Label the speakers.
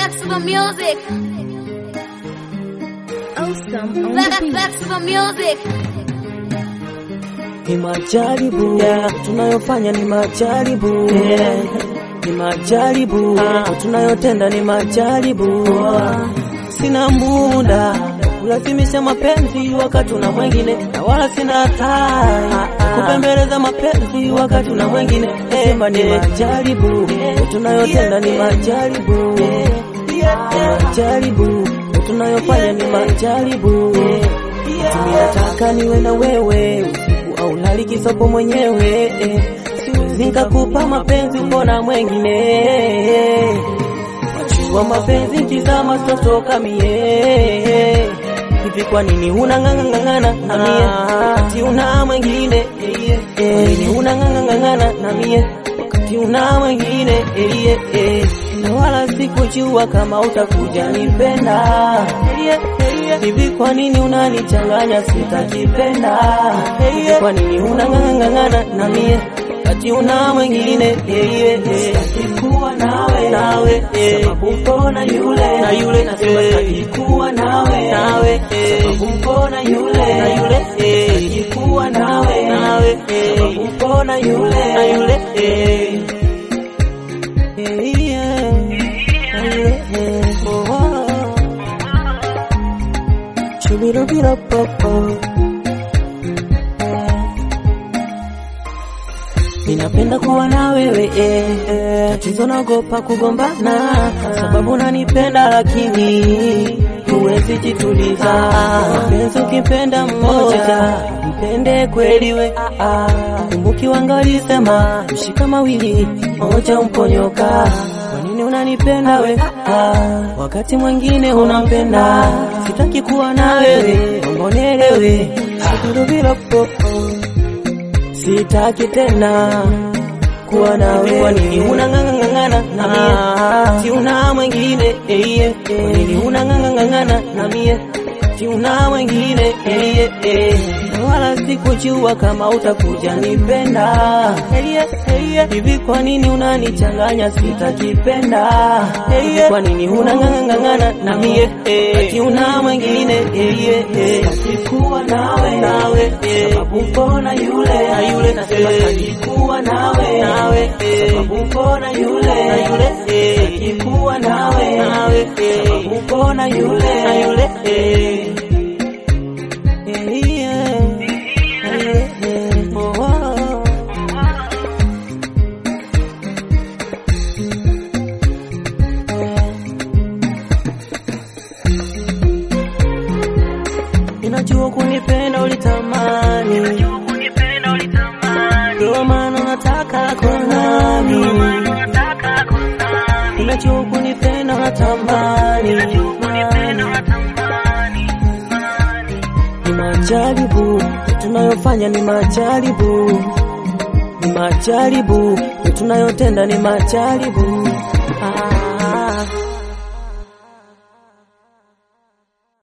Speaker 1: back to the music.
Speaker 2: Awesome on
Speaker 1: Back,
Speaker 2: the beat.
Speaker 1: back to the music.
Speaker 3: Ni majaribu tunayofanya ni majaribu ni majaribu tunayotenda ni majaribu sina muda kulazimisha mapenzi wakati una mwengine na wala sina taa kupembeleza mapenzi wakati una mwengine sema ni majaribu tunayotenda ni majaribu ni majaribu tunayofanya ni majaribu Mimi nataka niwe na wewe usiku au lali kisopo mwenyewe eh. Siwezi nikakupa mapenzi mbona mwengine wachua mapenzi kizama sotoka mie hivi kwa nini unang'ang'ang'ana na mie wakati una mwengine eh, eh. nini unang'ang'ang'ana na mie wakati una mwengine eh, eh, eh. na wala sikujua kama utakuja nipenda eh, eh, eh. hivi kwa nini unanichanganya sitakipenda hivi kwa nini unang'ang'ang'ana na mie wakati una mwengine eh, eh, eh. kuwa nawe nawe eh. sababu mbona yule na yule nasema sitaki kuwa nawe nawe eh. sababu mbona yule na yule eh. sitaki kuwa nawe nawe eh. sababu mbona yule na yule eh. Eh, yeah. Na yule, eh. Oh, oh. Chubirubirapopo. Ninapenda kuwa na wewe eh, eh. Tatizo naogopa kugombana sababu nanipenda lakini huwezi jituliza. Mapenzi ukipenda mmoja mpende kweli we ah, ah. Kumbuki wanga walisema mshika mawili moja umponyoka. Kwa nini unanipenda we ah, wakati mwingine unampenda? Sitaki kuwa na wewe, naomba unielewe. Shukuru sitaki tena kuwa nawe. Kwa nini unang'ang'ang'ana na mie si una mwengine eh, eh, eh. Kwa nini unang'ang'ang'ana na mie si una mwengine eh, eh, eh. Na wala sikujua kama utakuja nipenda eh, eh, eh. Hivi kwa nini unanichanganya sitakipenda eh, eh. Kwa nini unang'ang'ang'ana na mie eh, ati una mwengine eh, eh, eh. Sikuwa nawe nawe eh. Sababu mbona yule na yule nasema sikuwa nawe nawe eh. Sababu mbona yule na yule eh. Sikuwa nawe nawe eh. Sababu mbona yule na yule eh. Eh, yeah. Na yule, eh. Oh, oh. Ninajua kunipenda ulitamani, ndio maana nataka kuwa nami. Ninajua kunipenda unatamani, ni majaribu tunayofanya, ni majaribu, ni majaribu tunayotenda, ni majaribu